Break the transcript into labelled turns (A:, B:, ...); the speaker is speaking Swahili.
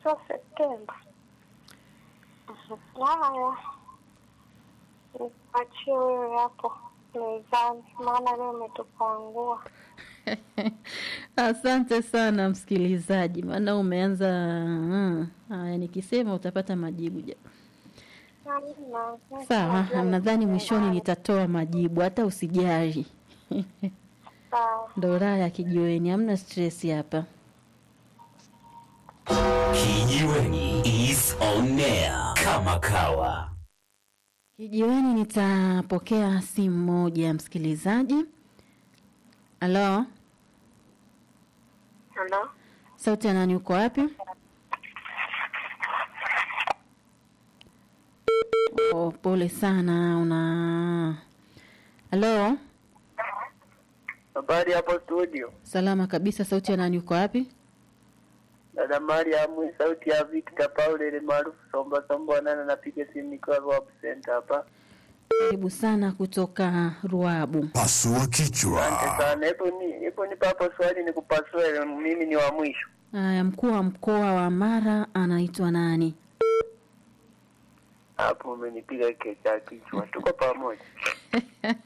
A: sio Septemba. Haya, niachie wewe hapo mezani, maana leo umetupangua.
B: Asante sana msikilizaji, maana umeanza mm, haya, nikisema utapata majibu ja.
A: Hamna,
B: Sawa,
A: najua
B: nadhani mwishoni
A: nimeelewa.
B: nitatoa majibu, hata usijali.
A: Sawa.
B: Ndo raha ya kijiweni, hamna stress hapa.
C: Kijiweni is on air kama kawa.
B: Kijiweni nitapokea simu moja msikilizaji. Halo,
A: Halo,
B: sauti ya nani? Uko wapi? Oh, pole sana. Una halo,
D: Habari hapo studio.
B: salama kabisa. Sauti ya nani? Uko wapi?
D: Dada Mariamu, sauti ya Victor Paul ile maarufu Somba Somba nana napiga simu nikiwa Rob Center hapa.
B: Karibu sana kutoka Ruabu.
E: Pasua
D: Asante
E: kichwa.
D: sana. Hebu ni hebu nipa hapo swali nikupasue mimi ni wa mwisho.
B: Haya, mkuu wa mkoa wa Mara anaitwa nani?
D: Hapo umenipiga kichwa kichwa. Tuko pamoja.